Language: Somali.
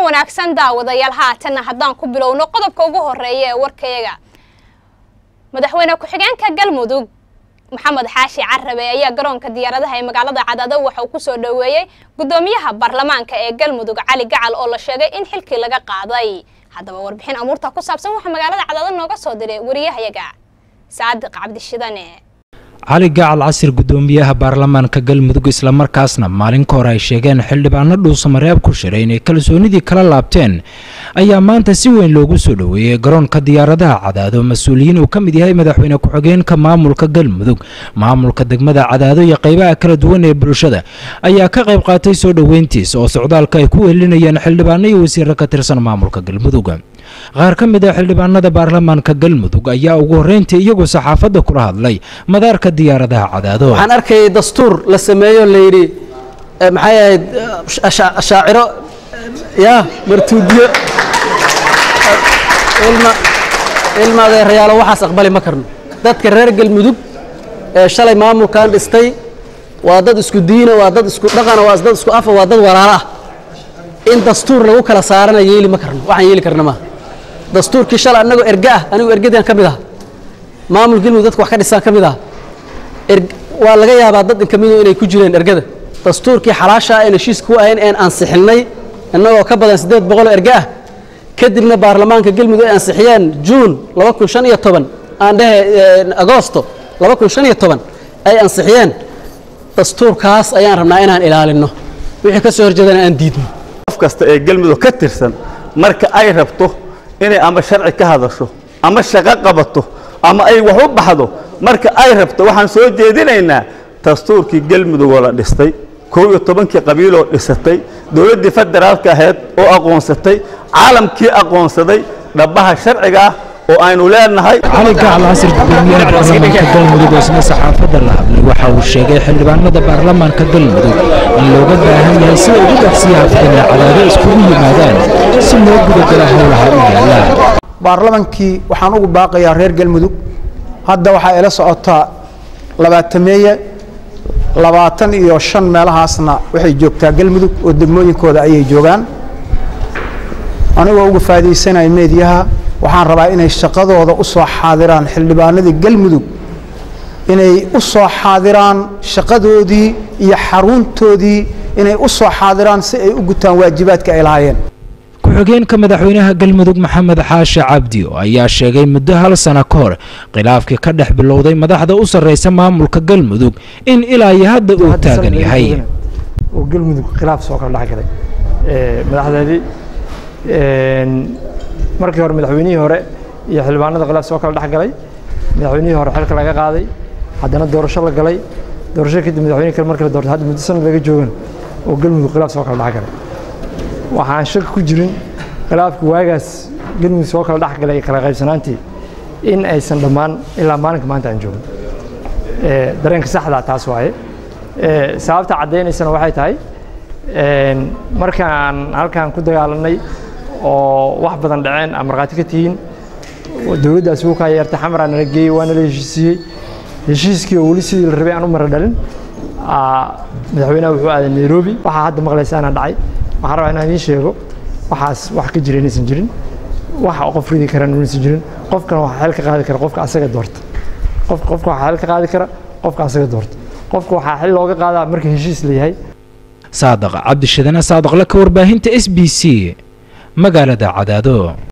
wanaagsan daawadayaal haatanna haddaan ku bilowno qodobka ugu horeeya ee warkayaga madaxweyne ku-xigeenka galmudug maxamed xaashi carabe ayaa garoonka diyaaradaha ee magaalada cadaado waxa uu kusoo dhoweeyey gudoomiyaha baarlamaanka ee galmudug cali gacal oo la sheegay in xilkii laga qaaday haddaba warbixin amuurta ku saabsan waxaa magaalada cadaado nooga soo diray wariyahayaga saadiq cabdishidane cali gacal casir gudoomiyaha baarlamaanka galmudug islamarkaasna maalin ka hor ay sheegeen xildhibaano dhuusamareeb ku shiray inay kalsoonidii kala laabteen ayaa maanta si weyn loogu soo dhoweeyey garoonka diyaaradaha cadaado mas-uuliyiin uu ka mid yahay madaxweyne ku-xigeenka maamulka galmudug maamulka degmada cadaado iyo qaybaha kala duwan ee bulshada ayaa ka qayb qaatay soo dhoweyntiisa oo socdaalka ay ku welinayeen xildhibaano iyo wasiiro ka tirsan maamulka galmudug qaar ka mid ah xildhibaanada baarlamaanka galmudug ayaa ugu horreyntii iyagoo saxaafadda kula hadlay madaarka diyaaradaha cadaado waxaan arkayay dastuur la sameeyo layidhi maxay ahayd shaaciro ya martuudiyo ilma ilma adeerayaalo waxaas aqbali ma karno dadka reer galmudug ee shalay maamulkan dhistay waa dad isku diina waa dad isku dhaqana waa dad isku afa waa dad walaalo ah in dastuur lagu kala saarana yeeli ma karno waxaan yeeli karna maaha dastuurkii shalay annagoo erga ah anigu ergadaan ka mid ah maamul galmudug dadka wax ka dhisaan ka mid ah waa laga yaabaa dad inkamidu inay ku jireen ergada dastuurkii xalaasha ah een heshiiska ku ahayn een ansixinay innagoo ka badan siddeed boqoloo erga ah kadibna baarlamaanka galmudug ay ansixiyeen juun laba kun shan iyo toban aan dhehe agoosto laba kun shan iyo toban ay ansixiyeen dastuurkaas ayaan rabnaa inaan ilaalinno wixii ka soo horjeedana aan diidno qof kasta ee galmudug ka tirsan marka ay rabto inay ama sharci ka hadasho ama shaqo qabato ama ay wax u baxdo marka ay rabto waxaan soo jeedinaynaa dastuurkii galmudug oo la dhistay kow iyo tobankii qabiiloo dhisatay dowladdii federaalka ahayd oo aqoonsatay caalamkii aqoonsaday dhabbaha sharciga ah oo aynu leenahay cali gacal casir gudoomiyaha baarlamaanka galmudug oo isna saxaafadda la hadlay waxa uu sheegay xildhibaanada baarlamaanka galmudug in looga baahan yahay sida ugu dhaqsiyaha fidana cadaado iskugu yimaadaan si loo gudagala howlaha u yaalla baarlamankii waxaan ugu baaqayaa reer galmudug hadda waxaa ila socotaa labaatameeye labaatan iyo shan meelahaasna waxay joogtaa galmudug oo degmooyinkooda ayay joogaan anigoo uga faa'idaysanaya meediyaha waxaan rabaa inay shaqadooda u soo xaadiraan xildhibaanadii galmudug inay u soo xaadiraan shaqadoodii iyo xaruntoodii inay u soo xaadiraan si ay u gutaan waajibaadka ay lahaayeen ku-xigeenka madaxweynaha galmudug maxamed xaashi cabdi ayaa sheegay muddo hal sano ka hor khilaafkii ka dhex bilowday madaxda u sarreysa maamulka galmudug in ilaa iyo hadda uu taagan yahay oo galmudug khilaaf soo kala dhexgalay madaxdeedii markii hore madaxweynihii hore iyo xildhibaanada khilaaf soo kala dhexgalay madaxweynihii hore xilka laga qaaday haddana doorasho la galay doorasho kadib madaxweyne kale markii la doortay hadda muddo sanad laga joogan oo galmudug khilaaf soo kala dhexgalay waxaan shaki ku jirin khilaafkii waagaas galmudug soo kala dhexgalay iyo kala qaybsanaantii in aysan dhammaan ilaa maalinka maanta aan joogin dareenka saxdaa taas waaye sababta caddaynaysana waxay tahay markaan halkaan ku dagaalanay oo wax badan dhaceen aa markhaati ka tihiin dowladdaas wuu kaa yeertay xamaraa nala geeyey waa nala heshiisiiyey heshiiskii oo weli sidii la rabay aan u mara dhalin madaxweynaha wuxuu aaday nairobi waxaa hadda maqlaysaana dhacay waxaan rabaa inaan idiin sheego waxaas wax ka jira inaysan jirin waxa qof ridi karaan inaysan jirin qofkana waxaa xeel ka qaadi kara qofka asaga doorta qof qofka waxaa xeel ka qaadi kara qofka asaga doorta qofka waxaa xil looga qaadaa marka heshiis la yahay saadaq cabdishadane saadaqle ka warbaahinta s b c magaalada cadaado